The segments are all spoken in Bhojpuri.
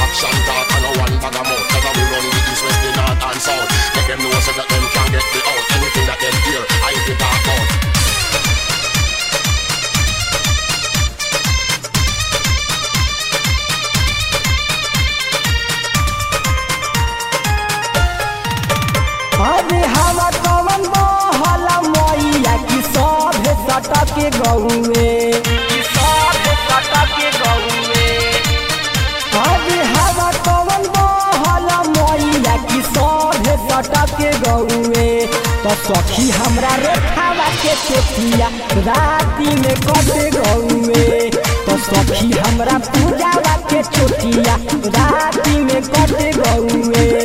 Action talk and no one bag a mouth. Never we run the east, west, the north and south. Make them know so that them can get me out. Anything that them hear, I be talk out. अरे हवा कवन बहल मैया की सब सटक गौए अरे हवा कवन बहल मैया की सब सटक गौए तो सखी हमरा रेखावा के चेतिया राती में कट गौए तो सखी हमरा पूजावा के चोटिया राती में कट गौए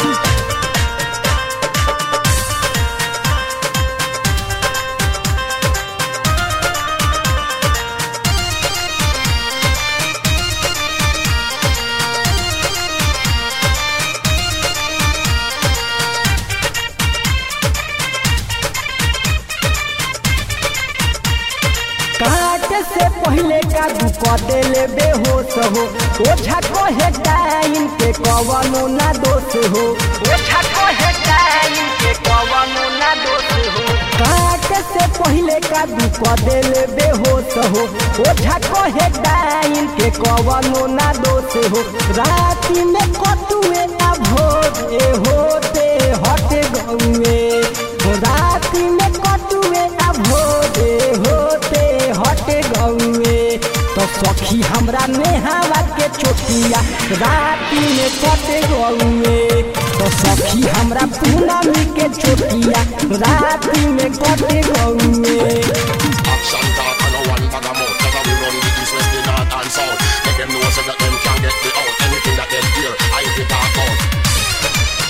काट से पहले का दुख देले बेहोश हो ओझा कहे टाइम के कवनो ना दोष हो ओझा कहे टाइम के कवनो ना दोष हो काट से पहले का दुख देले बेहोश हो ओझा कहे टाइम के कवनो ना दोष हो राति में कटुए ना भोरे होते हट गौए राति में कटुए ना भोरे होते हट गौए तो सखी हमरा नेहावा के चोटिया राति में कट गौए तो सखी हमरा पूनमी के चोटिया राति में कट गौए Action talk and no one bag a mouth. Never we run the east, west, the north and south. Make them know so that them can get me out. Anything that them hear, I be talk out.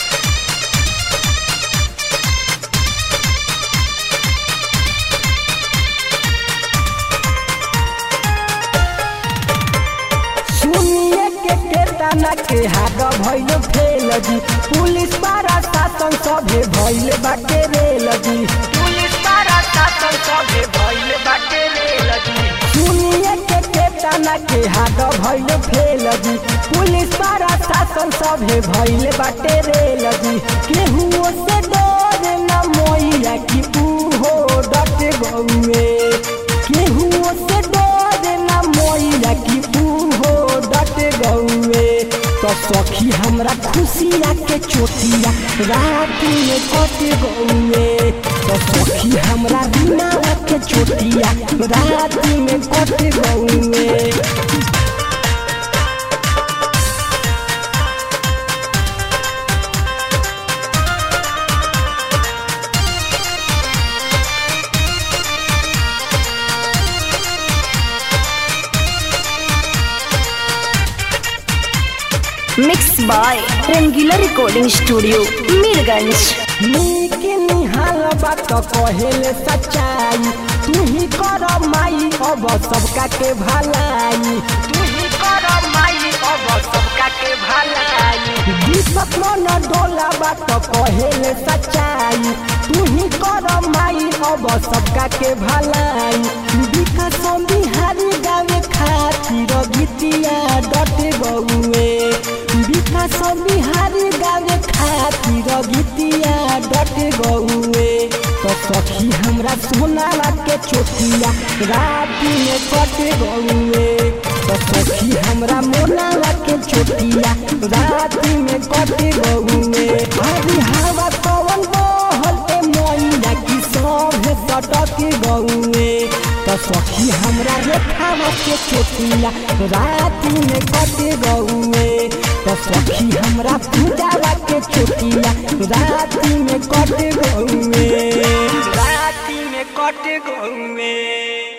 सुनिए के केतना के हाथ भइल फेल जी पुलिस पारा शासन सभे भइल बाटे रेल जी पुलिस पारा शासन सभे भइल बाटे रेल जी सुनिए के केतना के हाथ भइल फेल जी पुलिस पारा शासन सभे भइल बाटे रेल जी केहू से डर न मोइया की पूहो डट गौए केहू से डर न मोइया की पूहो डट गौए तो सखी हमरा खुशिया के चोटिया रात में कट गौए तो सखी हमरा दिनावा के चोटिया रात में कट गौए mix by Rangeela recording studio Mirganj नीक निहाल बात कहेले सच्चाई तू ही कर माई अब सबका के भलाई तू ही कर माई अब सबका के भलाई दीपक मन डोला बात कहेले सच्चाई तू ही कर माई अब सबका के भलाई विकास बिहारी गावे खातिर गीतिया डट गौए विकास बिहारी गावे खातिर गीतिया डट गौए तो सखी हमरा सोनावा के चोटिया राति में कट गौए तो सखी हमरा मोनावा के चोटिया राति में कट गौए हरी हवा पवन बहल ए मोइया की सब सटक गौए तो सखी हमरा रेखावा के चोटिया राति में कट गौए तो सखी हमरा पूजावा के चोटिया राति में कट गौए राति में कट गौए